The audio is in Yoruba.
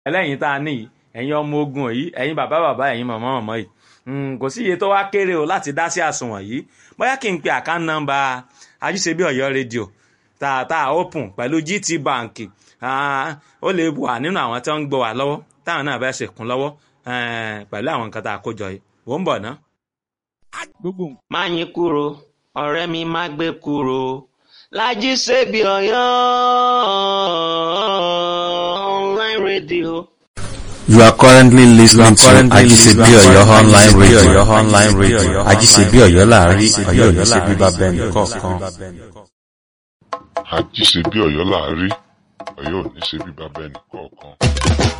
ẹlẹ́yin tá a ní yìí ẹ̀yin ọmọ ogun yìí ẹ̀yin bàbá bàbá ẹ̀yin màmá màmá yìí kò sí iye tó wá kéré o láti dá sí àsùnwọ̀n yìí bóyá kí n pe àkáǹtì nọ́mbà ajíṣebí ọ̀yọ́ rédíò tá a tá a open pẹ̀lú GT Bank ó lè wà nínú àwọn tí wọ́n ń gbọ́ wà lọ́wọ́ táwọn náà fẹ́ ṣèkún lọ́wọ́ pẹ̀lú àwọn nǹkan tá a kó jọ yìí wò ń bọ̀ ná. má yín kúrò ọ̀rẹ́ mi má gbé kúrò Lájí Ṣebí Ọ̀yọ́ online radio. You are currently listening to Ajisebi Oyo online radio. Online radio. Ajisebi Oyo láàrin Ọ̀yọ́ ò ní ṣe bíbá bẹ́ẹ̀ nìkọ̀ọ̀kan. Ajíṣebí Ọ̀yọ́ láàrí Ọ̀yọ́ ò ní ṣe bí bàbá ẹnì kọ̀ọ̀kan.